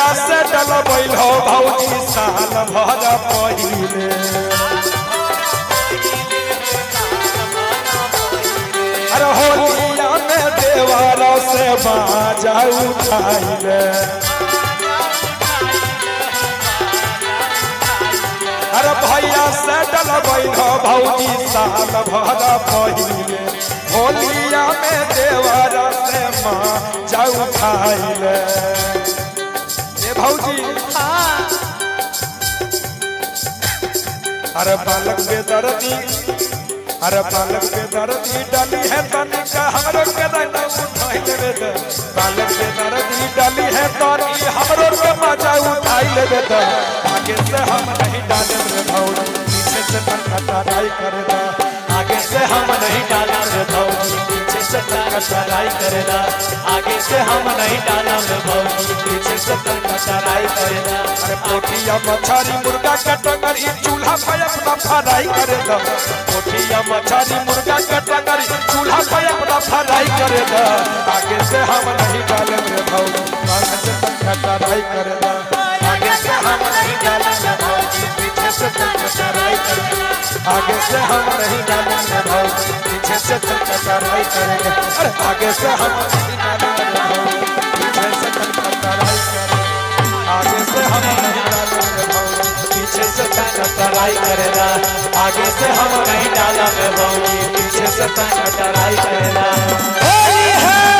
भैया से डलबैल हो भौजी साल भर पहिले अरे होलिया में देवारा से बाजा उठाइले अरे भैया से डलबैल हो भौजी साल भर पहिले होलिया में देवारा से बाजा उठाइले ए भौजी अरे बालक बेदर्दी अरे बालक बेदर्दी डाली है तनी का हमरो के रंग उठाई लेबे दे बालक बेदर्दी डाली है तनी हमरो के मजा उठाई लेबे दे आगे से हम नहीं डाले रे भौजी पीछे से तन कटाई करे दा आगे से हम नहीं डाला रे भौजी पीछे से टकराई करेगा आगे से हम नहीं डाला रे भौजी पीछे से टकराई करेगा अरे पोठिया मछरी मुर्गा का टंगरी चूल्हा पे अपना फ्राई करे दा पोठिया मछरी मुर्गा का टंगरी चूल्हा पे अपना फ्राई करे दा आगे से हम नहीं डाले रे भौजी आगे से तन कटाई करे दा आगे से हम नहीं डाला रे भौजी पीछे से टकराई करेगा आगे से हम नहीं डाले रे भौजी पीछे से तन कटाई करेंगे अरे आगे से हम नहीं डाले रे भौजी पीछे से तन कटाई करेंगे आगे से हम नहीं डाले रे भौजी पीछे से तन टकराई करेगा आगे से हम नहीं डाला रे भौजी पीछे से टकराई करेगा होली है